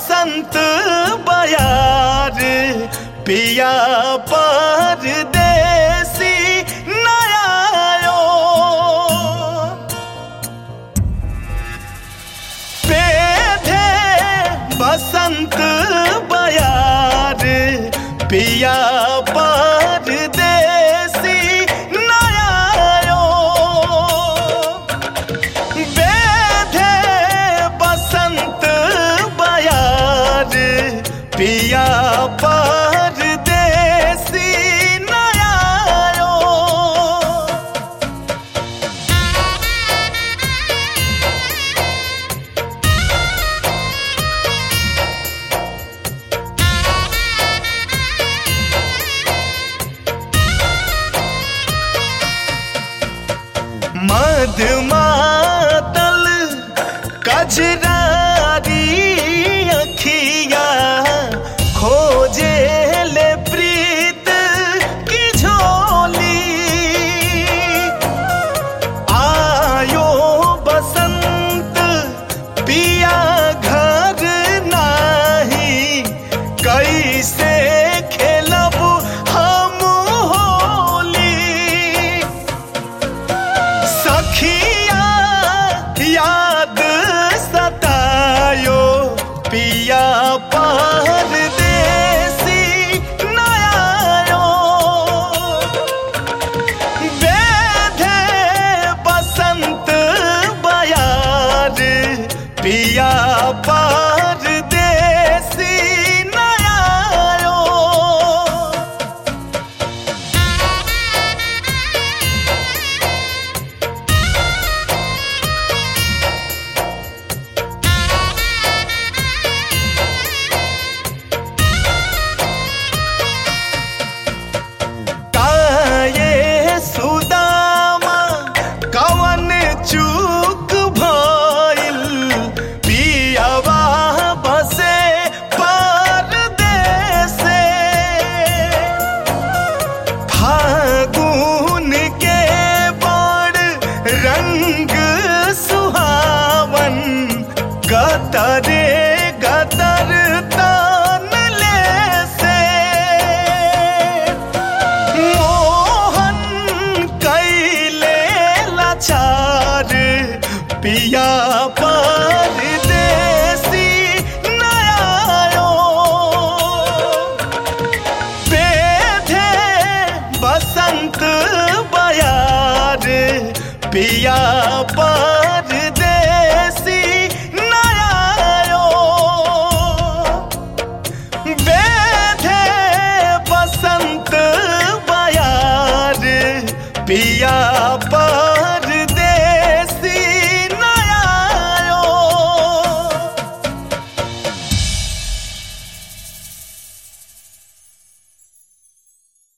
बसंत बयार पिया परदेसी नयायो पेधे बसंत बयार पिया परदेसी नयायो बेधे बसंत बयार पिया परदेसी नयायो मधुमातल कजरारी अखिया खोजे ले प्रीत की झोली आयो बसंत पिया घर नाही कैसे खेलब हम होली सखिया याद सतायो पिया परदेसी नयायो बेधे बसंत बयार पिया परदेसी नयायो काये सुदामा कवन चूक भइल पियवा बसे परदेसे फागुन के बड़ रंग सुहावन गतरे गतर तान ले से मोहन कैले लाचार पिया परदेसी नयायो बेधे बसंत बयार पिया परदेसी नयायो बेधे बसंत बयार पिया